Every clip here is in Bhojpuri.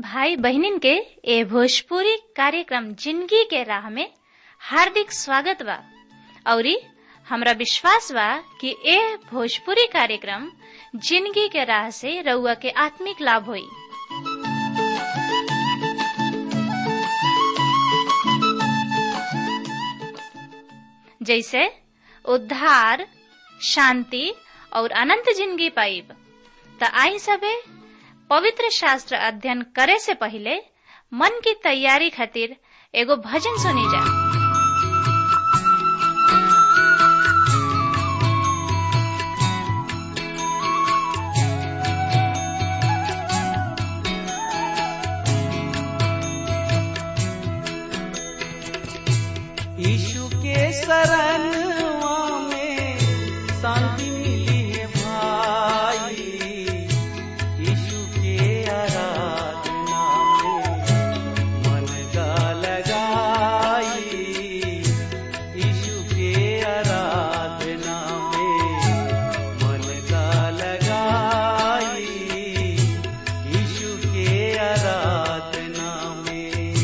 भाई बहनिन के ए भोजपुरी कार्यक्रम जिंदगी के राह में हार्दिक स्वागत बा औरी हमरा विश्वास बा कि ए भोजपुरी कार्यक्रम जिंदगी के राह से रउआ के आत्मिक लाभ होई जैसे उद्धार शांति और अनंत जिंदगी पाइब त आई सबे पवित्र शास्त्र अध्ययन करे से पहले मन की तैयारी खातिर एगो भजन सुनी जा यीशु के शरणवा में शांति मिली है भाई यीशु के आराधना में मन का लगाई यीशु के आराधना में मन का लगाई यीशु के आराधना में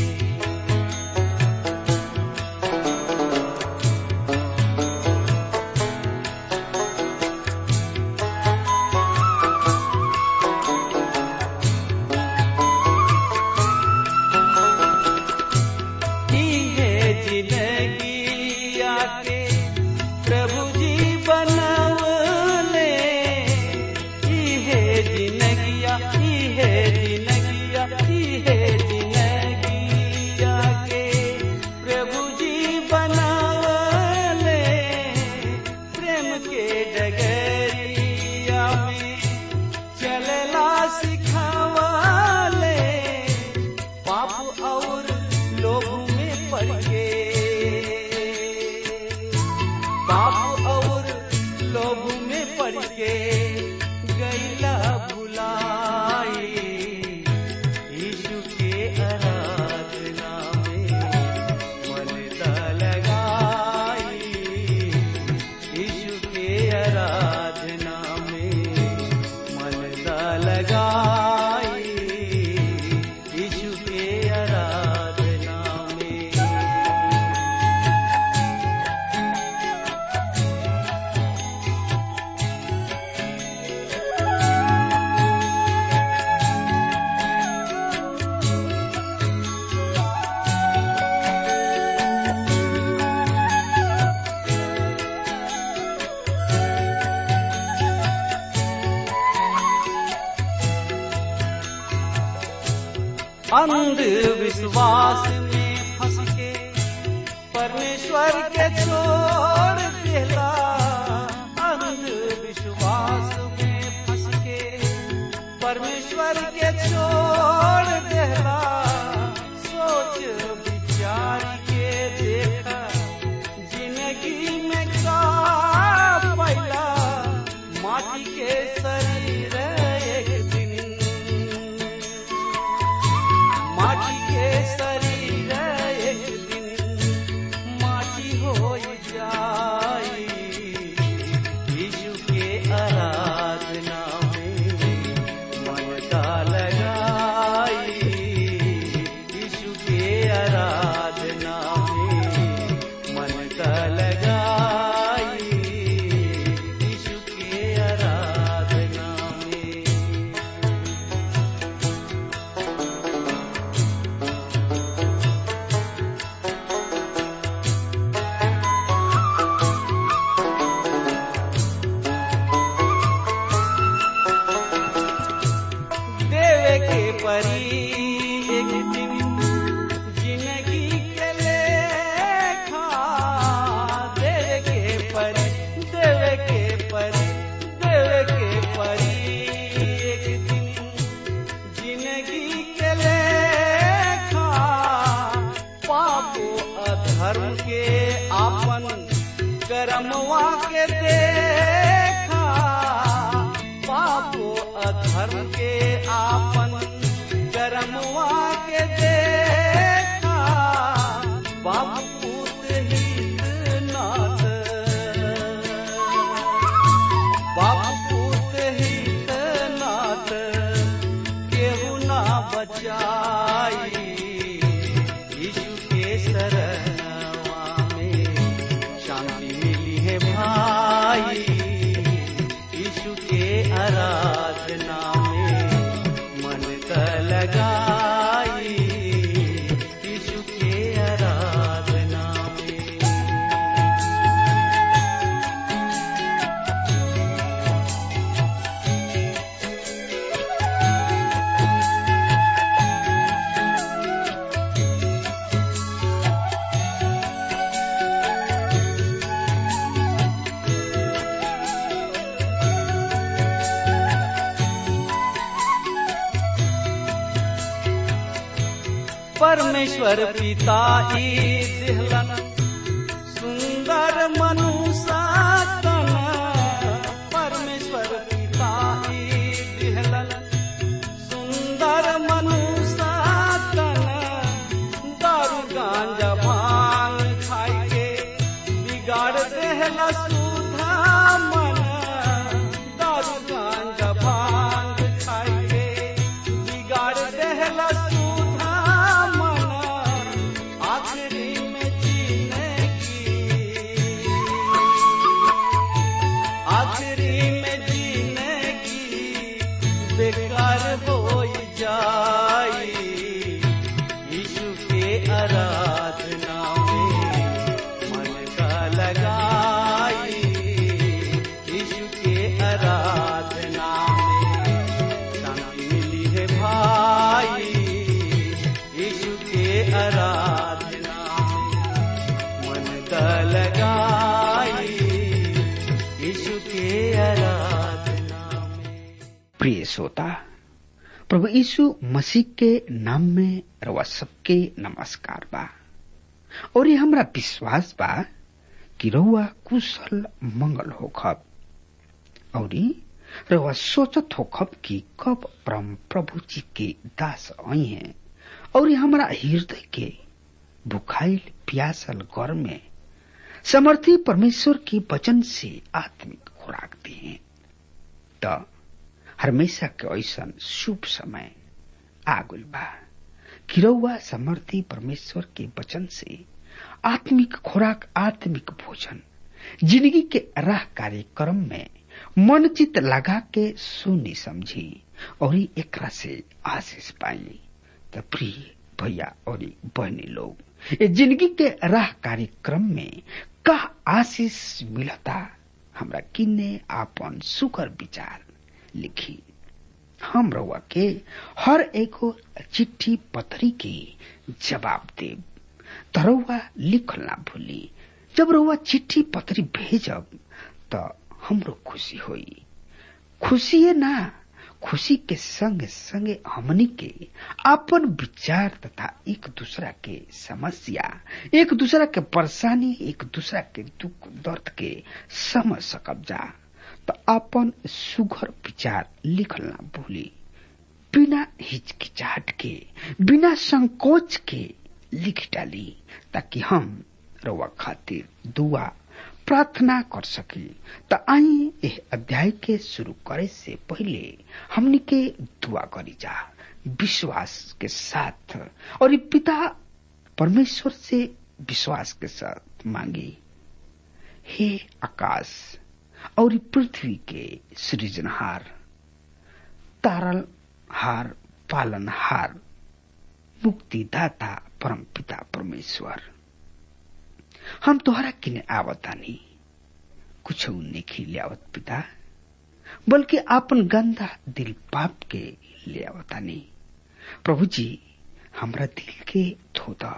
की है जिंदगी आके प्रभु जी बनवले की है जिंदगिया की है जिंदगिया की है जिंदगी आके प्रभु जी बनवले प्रेम के डगरिया में चलला सिखावले पाप और लोभ में पड़ के पाप और लोभ में पड़ के गैला भुलाई यीशु के आराधना में मन दा लगाई यीशु के आराधना में मन दा लगाई यीशु के आराधना में अंधविश्वास में फंस के परमेश्वर के छोड़ देला अंधविश्वास में फंस के परमेश्वर के छोड़ देला सोच विचार के देखा जिंदगी में का पैला माटी के शरीर एक दिन माटी के शरीर एक दिन माटी हो जाई यीशु के आराधना में मन का लगाई यीशु के आराधना में मन का लगाई यीशु के आराधना में देवे के परी एक दिन जिंदगी के लेखा देवे के परी देवे के परी देवे के परी एक दिन जिंदगी के लेखा पापो अधर्म के आपन करमवा के देखा पापो अधर्म के आपन करमवा के देखा बाप पूत हित नाथ बाप पूत हित नाथ केहू ना बचा परमेश्वर पिता ई दिहलन सुंदर मनुष्य तन परमेश्वर पिता ई दिहलन सुंदर मनुष्य तन दारू गांजा भांग खाई के बिगाड़ देहला सुधा मन दारू गांजा भांग खाई के बिगाड़ देहला सुधा मन आखिरी में जीने की आखिरी में जीने की बेकार हो जाई यीशु के आराधना में मन का लगाई यीशु के आराधना में शांति मिली है भाई यीशु के आराधना में मन का लगाई यीशु के आराधना में प्रिय श्रोता प्रभु यीशु मसीह के नाम में रवा सबके नमस्कार बा और ये हमरा विश्वास बा कि रउआ कुशल मंगल होखब और रउआ सोचत होखब कि कब परम प्रभु जी के दास आई हैं और हमरा हृदय के भुखाइल प्यासल घर में समर्थी परमेश्वर के वचन से आत्मिक खुराक दिए त हमेशा के ऐसन शुभ समय आगुल बा किरौआ समर्थी परमेश्वर के वचन से आत्मिक खुराक आत्मिक भोजन जिंदगी के राह कार्यक्रम में मन चित लगा के सुनी समझी और एकरा से आशीष पाई त प्रिय भैया और बहनी लोग ये जिंदगी के राह कार्यक्रम में का आशीष मिलता हमरा किन्ने आपन सुकर विचार लिखी हम रउआ के हर एगो चिट्ठी पत्री के जवाब देब त रउआ लिखल ना भूली जब रउआ चिट्ठी पत्री भेजब त हमरो खुशी होई खुशी ना खुशी के संग संगे हमनी के अपन विचार तथा एक दूसरा के समस्या एक दूसरा के परेशानी एक दूसरा के दुख दर्द के समझ सकब जा तो अपन सुघर विचार लिखल ना भूली बिना हिचकिचाहट के बिना संकोच के लिख डाली ताकि हम रउआ खातिर दुआ प्रार्थना कर सकी त आई एह अध्याय के शुरू करे से पहले हमनी के दुआ करी जा विश्वास के साथ और ये पिता परमेश्वर से विश्वास के साथ मांगी हे आकाश और ये पृथ्वी के सृजनहार तारल हार पालनहार मुक्तिदाता परम पिता परमेश्वर हम तोहरा किने आवतानी कुछ नहीं ले आवत पिता बल्कि आपन गंदा दिल पाप के ले आवतानी प्रभु जी हमरा दिल के धोदा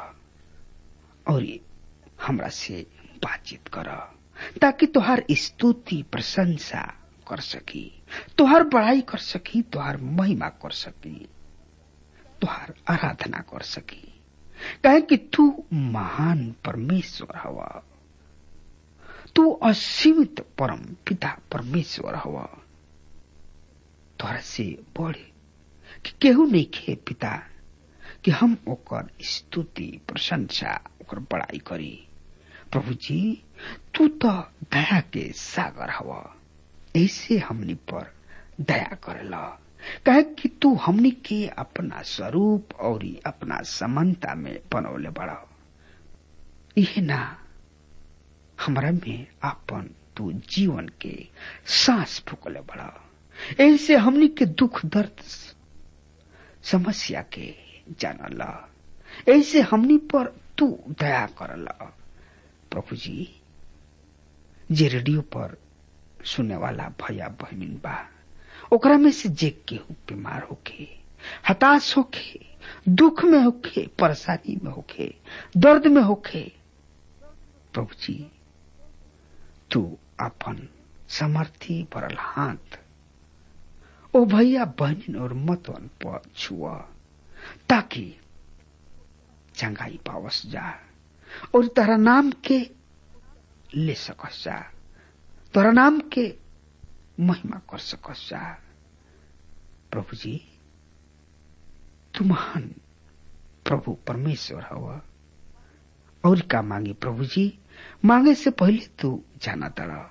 और हमरा से बातचीत कर ताकि तोहार स्तुति प्रशंसा कर सकी तोहार बड़ाई कर सकी तोहार महिमा कर सकी तोहार आराधना कर सकी कहे कि तू महान परमेश्वर हवा तू असीमित परम पिता परमेश्वर हवा तोहरा से बढ़े कि केहू नहीं खे पिता कि हम ओकर स्तुति प्रशंसा ओकर बड़ाई करी प्रभु जी तू तो दया के सागर हवा ऐसे हमनी पर दया करेला कहे कि तू हमनी के अपना स्वरूप और अपना समानता में बनौले बड़ा यह ना हमरा में अपन तू जीवन के सांस फूकले बड़ा ऐसे हमनी के दुख दर्द समस्या के जानला ऐसे हमनी पर तू दया करला प्रभु जी जे रेडियो पर सुने वाला भैया बहनिन बा ओकरा में से जे केहू बीमार होके हताश होके दुख में होके परेशानी में होके दर्द में होके प्रभु जी तू अपन समर्थी भरल हाथ ओ भैया बहनिन और मतवन पर छुआ ताकि चंगाई पावस जा और तारा नाम के ले सकस जा तोरा नाम के महिमा कर सकस जा प्रभु जी तू महान प्रभु परमेश्वर हवा और का मांगे प्रभु जी मांगे से पहले तू जाना तड़ा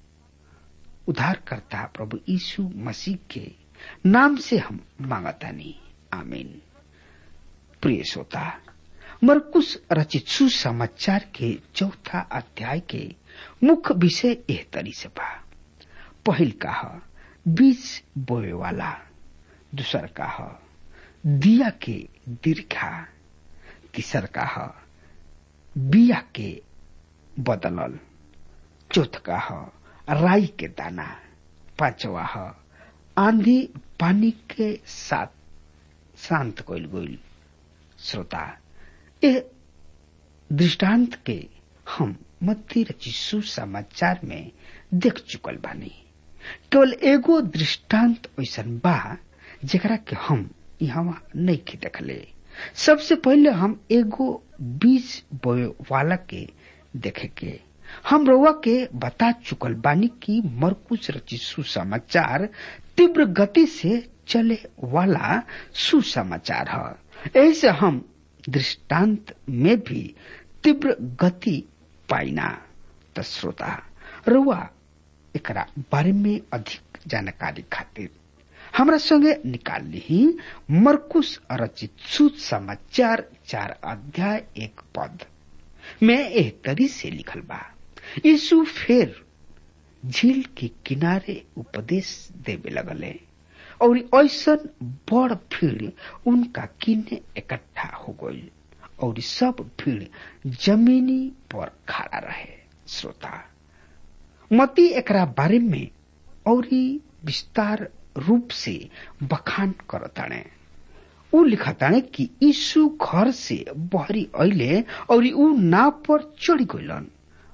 उद्धार करता प्रभु यीशु मसीह के नाम से हम मांगता नहीं आमीन प्रिय श्रोता मरकुश रचित सुसमाचार के चौथा अध्याय के मुख्य विषय एह तरी से बा पहिल का ह बीज बोए वाला दूसर का ह दिया के दीर्घा तीसर का ह बिया के बदलल चौथ का ह राई के दाना पांचवा ह आंधी पानी के साथ शांत कइल गइल श्रोता ए दृष्टांत के हम मध्य रचिसु समाचार में देख चुकल बानी केवल एगो दृष्टांत ऐसन बा जेकरा के हम यहाँ नहीं के देखले सबसे पहले हम एगो बीज बोए वाला के देखे के हम रउआ के बता चुकल बानी कि मरकुश रचित सुसमाचार तीव्र गति से चले वाला सुसमाचार है ऐसे हम दृष्टांत में भी तीव्र गति पाइना त श्रोता रुआ एकरा बारे में अधिक जानकारी खातिर हमरा संगे निकाल ली मरकुश रचित सुसमाचार चार अध्याय एक पद में एक तरी से लिखल बा यीशु फिर झील के किनारे उपदेश देवे लगले और ऐसन बड़ भीड़ उनका किने इकट्ठा हो गई और सब भीड़ जमीनी पर खड़ा रहे श्रोता मती एकरा बारे में और विस्तार रूप से बखान करताणे ऊ लिखताणे कि यीशु घर से बहरी अले और ऊ नाव पर चढ़ गइलन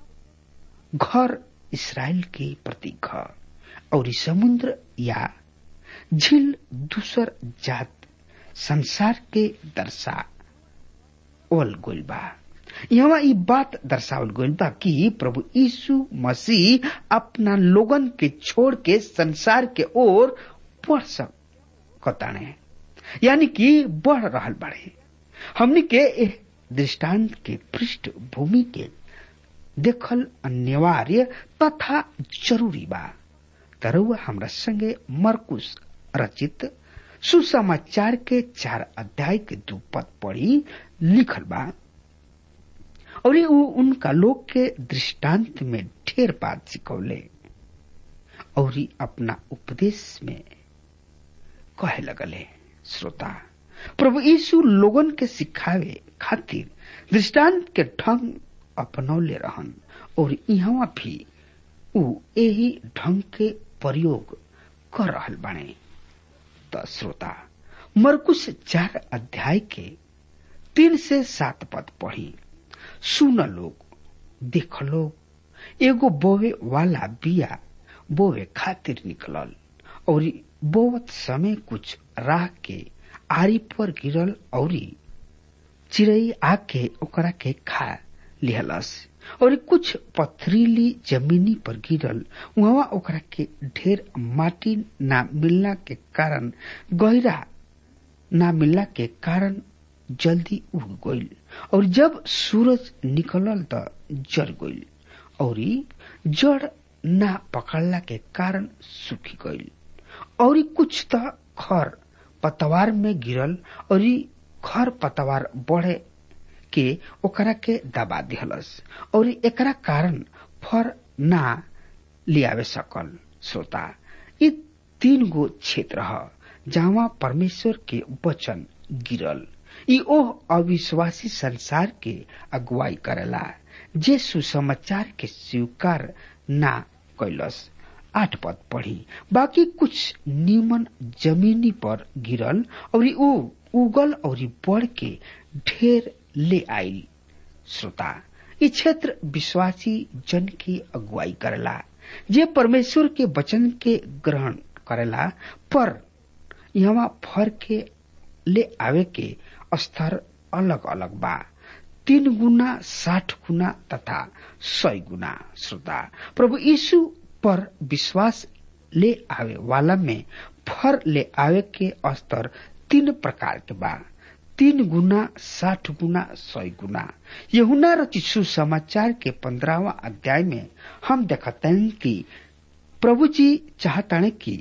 घर इसराइल के प्रतीक ह और समुद्र या झील दूसर जात संसार के दर्शा ओल गोल बा यहाँ ई बात दर्शावल गइल बा कि प्रभु यीशु मसीह अपना लोगन के छोड़ के संसार के ओर बढ़ सकताने यानी कि बढ़ रहल बाड़े हमनी के एह दृष्टांत के पृष्ठभूमि के देखल अनिवार्य तथा जरूरी बा तरुआ हमरा संगे मरकुश रचित सुसमाचार के चार अध्याय के दू पद पढ़ी लिखल बा और ऊ उनका लोग के दृष्टांत में ढेर बात सिखौले और अपना उपदेश में कहे लगले श्रोता प्रभु यीशु लोगन के सिखावे खातिर दृष्टांत के ढंग अपनौले रहन और यहाँ भी ऊ यही ढंग के प्रयोग कर रहल बने त श्रोता मरकुश चार अध्याय के तीन से सात पद पढ़ी सुन लोग देख लोग एगो बोवे वाला बिया बोवे खातिर निकलल और बोवत समय कुछ राह के आरी पर गिरल और चिड़ई आके ओकरा के खा लिहलस और कुछ पथरीली जमीनी पर गिरल वहां ओकरा के ढेर माटी ना मिलना के कारण गहरा ना मिलना के कारण जल्दी उग गईल और जब सूरज निकलल त जर गईल और जड़ ना पकड़ला के कारण सूखी गईल और कुछ त खर पतवार में गिरल और खर पतवार बढ़े के ओकरा के दबा दिहलस और एकरा कारण फर ना लियावे सकल श्रोता ये तीन गो क्षेत्र ह जहाँ परमेश्वर के वचन गिरल ई ओह अविश्वासी संसार के अगुवाई करेला जे सुसमाचार के स्वीकार ना कैलस आठ पद पढ़ी बाकी कुछ नीमन जमीनी पर गिरल और ऊ उगल और बढ़ के ढेर ले आयल श्रोता ये क्षेत्र विश्वासी जन की अगुवाई करेला जे परमेश्वर के वचन के ग्रहण करेला पर यहाँ फर के ले आवे के स्तर अलग अलग बा तीन गुना साठ गुना तथा सौ गुना श्रोता प्रभु यीशु पर विश्वास ले आवे वाला में फर ले आवे के स्तर तीन प्रकार के बा तीन गुना साठ गुना सौ गुना यहुना रचित सुसमाचार के पंद्रहवा अध्याय में हम देखते हैं कि प्रभु जी चाहते कि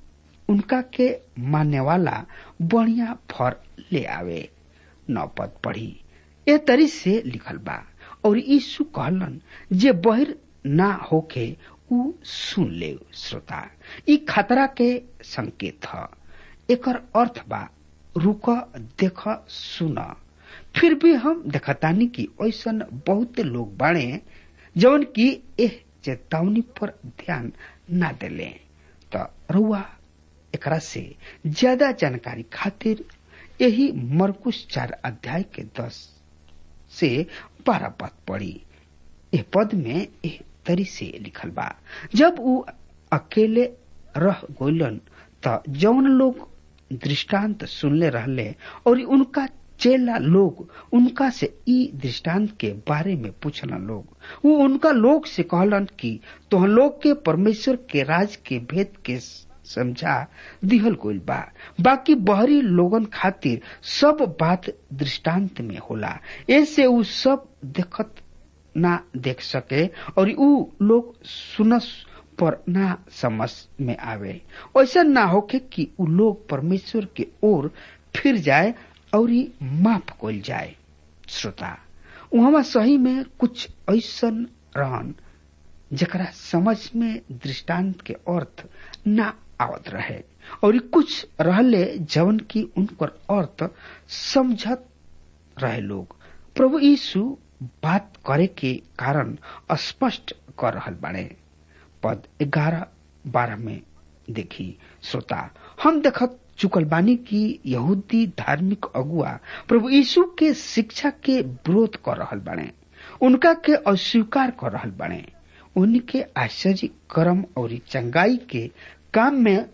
उनका के मानने वाला बढ़िया फर ले आवे नौ पद पढ़ी ए तरी से लिखल बा और यीशु कहलन जे बहिर ना होके उ सुन ले श्रोता ई खतरा के संकेत ह एकर अर्थ बा रुक देख सुन फिर भी हम देखतानी कि ऐसन बहुत लोग बाड़े जवन की एह चेतावनी पर ध्यान ना देले त रुआ एकरा से ज्यादा जानकारी खातिर यही मरकुश चार अध्याय के दस से बारह पद पढ़ी एह पद में एह तरी से लिखल बा जब उ अकेले रह गोलन त जौन लोग दृष्टांत सुनले रहले और उनका चेला लोग उनका से ई दृष्टांत के बारे में पूछना लोग वो उनका लोग से कहलन कि तो लोग के परमेश्वर के राज के भेद के समझा दिहल गइल बा बाकी बहरी लोगन खातिर सब बात दृष्टांत में होला ऐसे उ सब देखत ना देख सके और उ लोग सुनस पर ना समझ में आवे ऐसा ना होके कि उ लोग परमेश्वर के ओर फिर जाए और माफ कल जाए श्रोता वहां सही में कुछ ऐसा रहन जकरा समझ में दृष्टांत के अर्थ ना आवत रहे और कुछ रहले जवन की उनकर अर्थ समझत रहे लोग प्रभु यीशु बात करे के कारण स्पष्ट कर रहल बाड़े पद ग्यारह बारह में देखी श्रोता हम देखत चुकल बानी की यहूदी धार्मिक अगुआ प्रभु यीशु के शिक्षा के विरोध कर रहल बाड़े उनका के अस्वीकार कर रहल बाड़े उनके आश्चर्य कर्म और चंगाई के काम में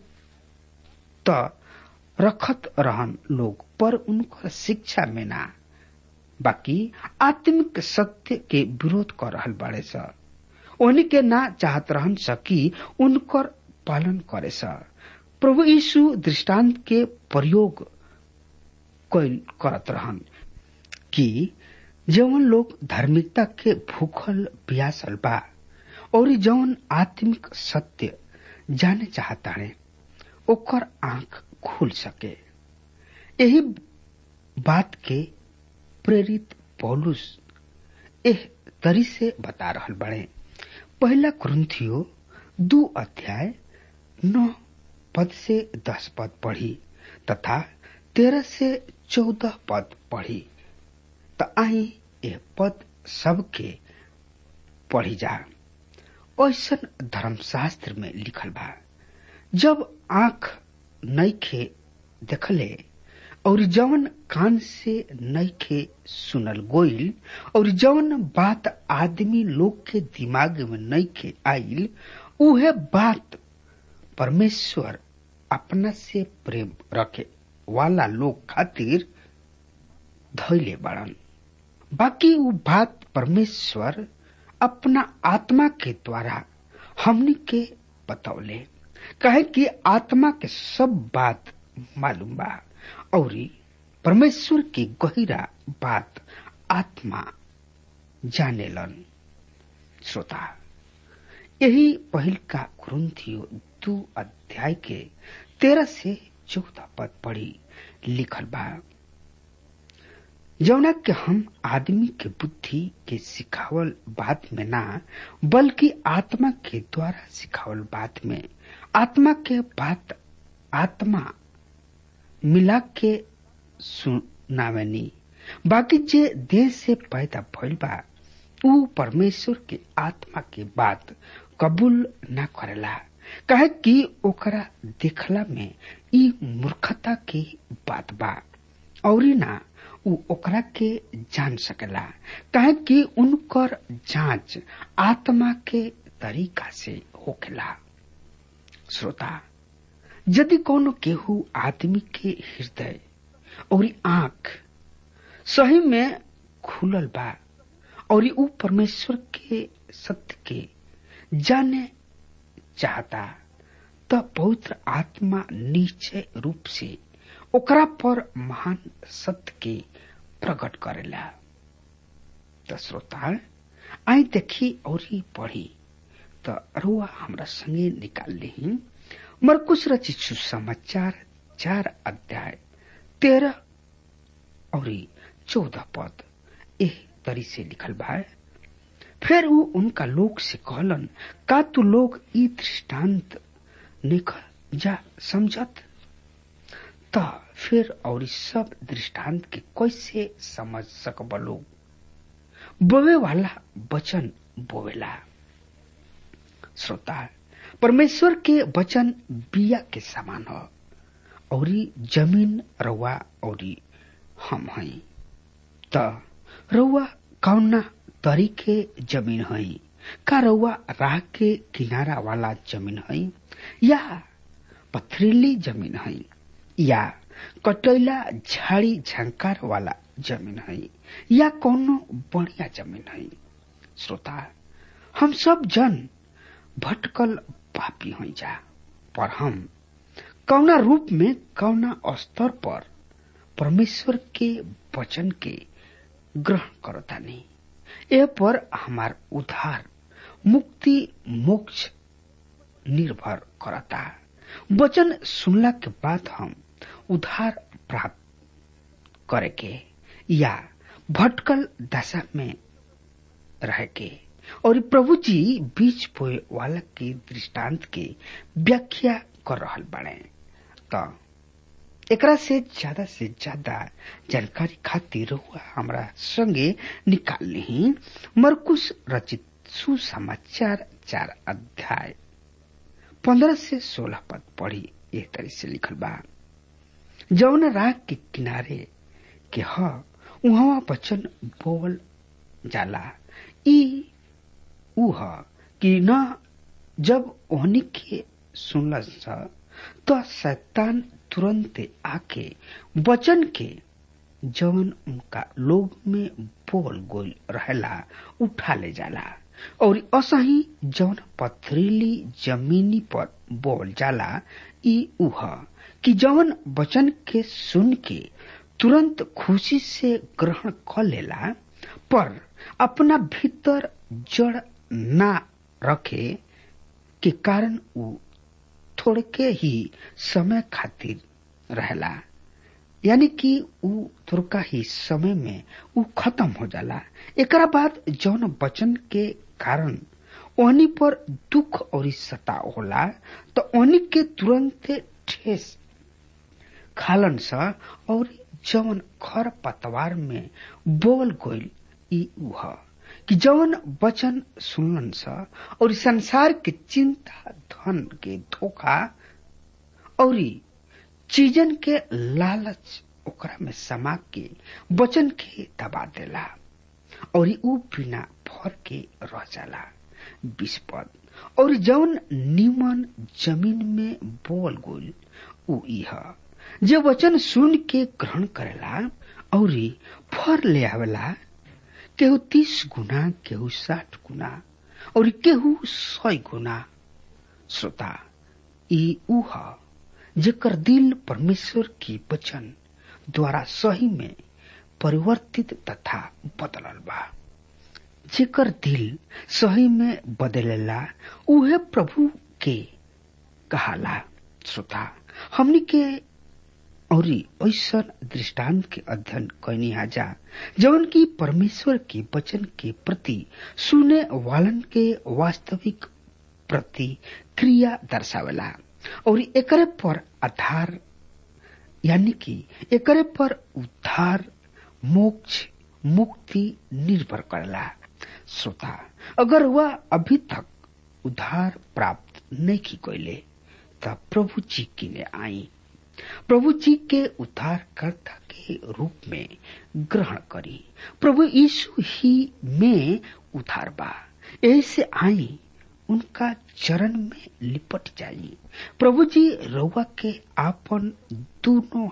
त रखत रहन लोग पर उनकर शिक्षा में ना बाकी आत्मिक सत्य के विरोध कर रहल बाड़े स उनके ना चाहत रहन सकी उनकर पालन करे स प्रभु यीशु दृष्टांत के प्रयोग करत रहन कि जवन लोग धार्मिकता के भूखल प्यासल बा और जवन आत्मिक सत्य जाने चाहता है ओकर आंख खुल सके यही बात के प्रेरित पौलुस एह तरी से बता रहल बड़े पहला क्रंथियो दो अध्याय नौ पद से दस पद पढ़ी तथा तेरह से चौदह पद पढ़ी त आई यह पद सबके पढ़ी जा ऐसा धर्मशास्त्र में लिखल बा जब आंख नईखे देखले और जवन कान से नईखे सुनल गोइल और जवन बात आदमी लोग के दिमाग में नईखे आइल उहे बात परमेश्वर अपना से प्रेम रखे वाला लोग खातिर धैले बड़न बाकी वो बात परमेश्वर अपना आत्मा के द्वारा हमनी के बतौले कहे कि आत्मा के सब बात मालूम बा और परमेश्वर की गहिरा बात आत्मा जानेलन श्रोता यही पहल का ग्रंथियो दो अध्याय के तेरह से चौदह पद पढ़ी लिखल बा जौना के हम आदमी के बुद्धि के सिखावल बात में ना बल्कि आत्मा के द्वारा सिखावल बात में आत्मा के बात आत्मा मिला के सुनावनी बाकी जे देह से पैदा भइल बा ऊ परमेश्वर के आत्मा के बात कबूल न करेला कहे कि ओकरा देखला में ई मूर्खता की बात बा और ना ऊ ओकरा के जान सकेला कहे कि उनकर जांच आत्मा के तरीका से होखेला श्रोता यदि कोनो केहू आदमी के हृदय और आंख सही में खुलल बा और ऊ परमेश्वर के सत्य के जाने चाहता त पवित्र आत्मा निश्चय रूप से ओकरा पर महान सत्य के प्रकट करेला त श्रोता आई देखी और ही पढ़ी त रुआ हमरा संगे निकाल ली मरकुश रचित सुसमाचार चार अध्याय तेरह और चौदह पद एह तरी से लिखल बा फिर वो उनका लोग से कहलन का तू लोग ई दृष्टांत निकल जा समझत त फिर और सब दृष्टांत के कैसे समझ सकब लोग बोवे वाला वचन बोवेला श्रोता परमेश्वर के वचन बिया के समान ह और जमीन रउआ और हम हई त रउआ कौना तरीके जमीन हई का रउआ राह के किनारा वाला जमीन हई या पथरीली जमीन हई या कटैला झाड़ी झंकार वाला जमीन हई या कोनो बढ़िया जमीन हई श्रोता हम सब जन भटकल पापी हई जा पर हम कौना रूप में कौना स्तर पर परमेश्वर के वचन के ग्रहण करतानी ए पर हमार उद्धार मुक्ति मोक्ष निर्भर करता वचन सुनला के बाद हम उद्धार प्राप्त करे के या भटकल दशा में रह के और प्रभु जी बीच बोए वाला के दृष्टांत के व्याख्या कर रहल बने त एकरा से ज्यादा से ज्यादा जानकारी खातिर हुआ हमरा संगे निकाल ली मरकुश रचित सुसमाचार चार अध्याय पंद्रह से सोलह पद पढ़ी एक तरह से लिखल बा जौन राह के किनारे के ह उहवा वचन बोल जाला ई ऊ ह कि न जब ओहनी के सुनल तो शैतान तुरंत आके वचन के जवन उनका लोग में बोल गोल रहेला उठा ले जाला और असही जवन पथरीली जमीनी पर बोल जाला ई उह कि जवन वचन के सुन के तुरंत खुशी से ग्रहण कर लेला पर अपना भीतर जड़ ना रखे के कारण उ थोड़के ही समय खातिर रहेला यानी कि उ थोड़का ही समय में उ खत्म हो जाला एकरा बाद जौन वचन के कारण ओहनी पर दुख और सताव होला तो ओहनी के तुरंत ठेस खालन सा और जवन खर पतवार में बोल गोल ई उह कि जवन वचन सुनलन सा और संसार के चिंता धन के धोखा और चीजन के लालच ओकरा में समा के वचन के दबा देला और ऊ बिना भर के रह जाला बीस पद और जौन निमन जमीन में बोल गोल ऊ इह जे वचन सुन के ग्रहण करेला और फर ले आवेला केहू तीस गुना केहू साठ गुना और केहू सौ गुना श्रोता ई ऊह जेकर दिल परमेश्वर की वचन द्वारा सही में परिवर्तित तथा बदलल बा जेकर दिल सही में बदलेला उहे प्रभु के कहाला श्रोता हमनी के और ऐसा दृष्टांत के अध्ययन कैनी जा जवन की परमेश्वर के वचन के प्रति सुने वालन के वास्तविक प्रति क्रिया दर्शावेला और एकरे पर आधार यानी कि एकरे पर उद्धार मोक्ष मुक्ति निर्भर करेला श्रोता अगर वह अभी तक उद्धार प्राप्त नहीं की कैले तब प्रभु जी की ने आई प्रभु जी के उद्धारकर्ता के रूप में ग्रहण करी प्रभु यीशु ही में उद्धार बा ऐसे आई उनका चरण में लिपट जाई प्रभु जी रउआ के आपन दोनों हाथ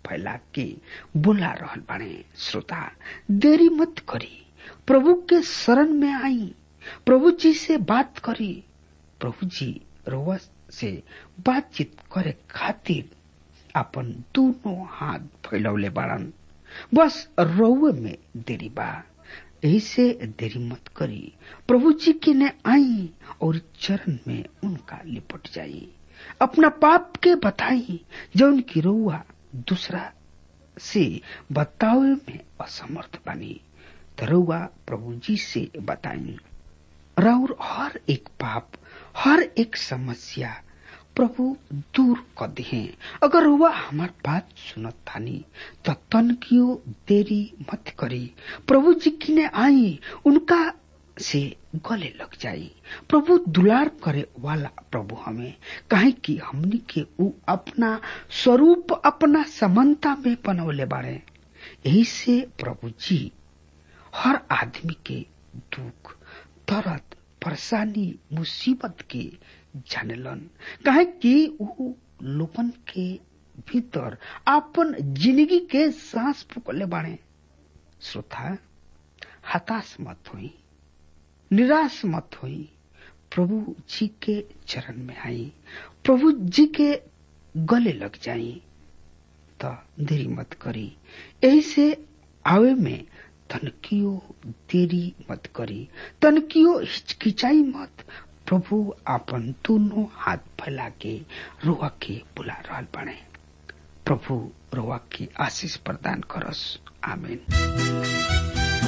फैला के बुला रहल बाड़े श्रोता देरी मत करी प्रभु के शरण में आई प्रभु जी से बात करी प्रभु जी रोवा से बातचीत करे खातिर अपन दोनों हाथ फैलौले बाड़न बस रउए में देरी बा यही से देरी मत करी प्रभु जी के ने आई और चरण में उनका लिपट जाई अपना पाप के बताई जो उनकी रउआ दूसरा से बतावे में असमर्थ बनी तो रउआ प्रभु जी से बताई राउर हर एक पाप हर एक समस्या प्रभु दूर कर दे अगर हुआ हमार बात सुनत थानी तो तन कियो देरी मत करी प्रभु जी की ने आई उनका से गले लग जाई प्रभु दुलार करे वाला प्रभु हमें कहे कि हमनी के ऊ अपना स्वरूप अपना समानता में बनवले बाड़े यही से प्रभु जी हर आदमी के दुख दर्द परेशानी मुसीबत के जानेलन कहे कि ऊ लोगन के भीतर अपन जिंदगी के सांस फूकले बाड़े श्रोता हताश मत हुई निराश मत हुई प्रभु जी के चरण में आई प्रभु जी के गले लग जाई तो देरी मत करी यही से आवे में तनकियो देरी मत करी तनकियो हिचकिचाई मत प्रभु अपन दोनों हाथ फैला के रोआ के बुला रहल बने प्रभु रोआ की आशीष प्रदान करस आमीन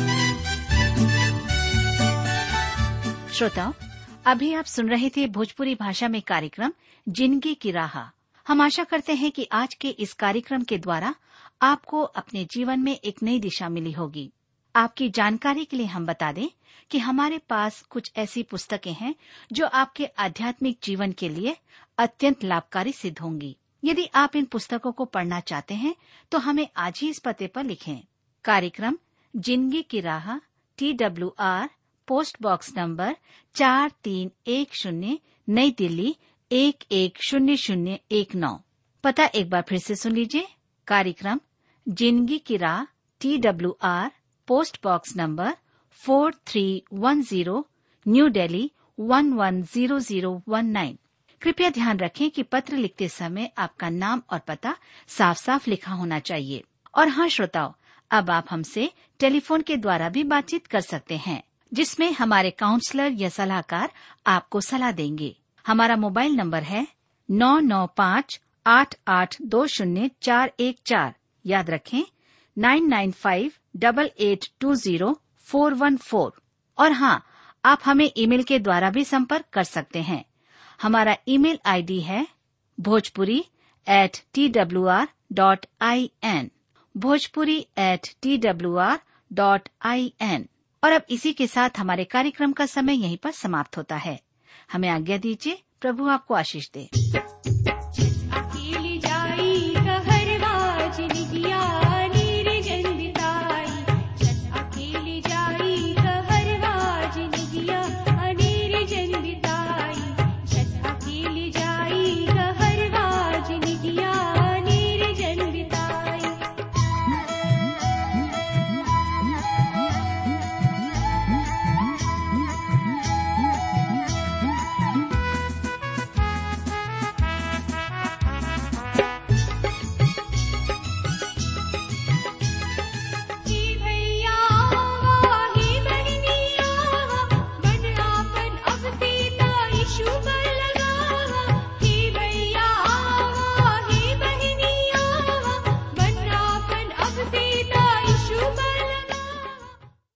श्रोताओं अभी आप सुन रहे थे भोजपुरी भाषा में कार्यक्रम जिंदगी की राह हम आशा करते हैं कि आज के इस कार्यक्रम के द्वारा आपको अपने जीवन में एक नई दिशा मिली होगी आपकी जानकारी के लिए हम बता दें कि हमारे पास कुछ ऐसी पुस्तकें हैं जो आपके आध्यात्मिक जीवन के लिए अत्यंत लाभकारी सिद्ध होंगी यदि आप इन पुस्तकों को पढ़ना चाहते हैं तो हमें आज ही इस पते पर लिखें कार्यक्रम जिंदगी की राह T W R post box number चार तीन एक शून्य नई दिल्ली एक एक शून्य शून्य एक नौ पता एक बार फिर से सुन लीजिए कार्यक्रम जिंदगी की राह T W R post box number four three one zero new Delhi one one zero zero one nine कृपया ध्यान रखें कि पत्र लिखते समय आपका नाम और पता साफ साफ लिखा होना चाहिए और हाँ श्रोताओं अब आप हमसे टेलीफोन के द्वारा भी बातचीत कर सकते हैं जिसमें हमारे काउंसलर या सलाहकार आपको सलाह देंगे हमारा मोबाइल नंबर है नौ नौ पाँच आठ आठ दो शून्य चार एक चार याद रखें nine nine five double eight two zero four one four और हाँ आप हमें ईमेल के द्वारा भी संपर्क कर सकते हैं हमारा ईमेल आईडी है Bhojpuri at T W R dot I N Bhojpuri at T W R dot I N और अब इसी के साथ हमारे कार्यक्रम का समय यहीं पर समाप्त होता है हमें आज्ञा दीजिए प्रभु आपको आशीष दे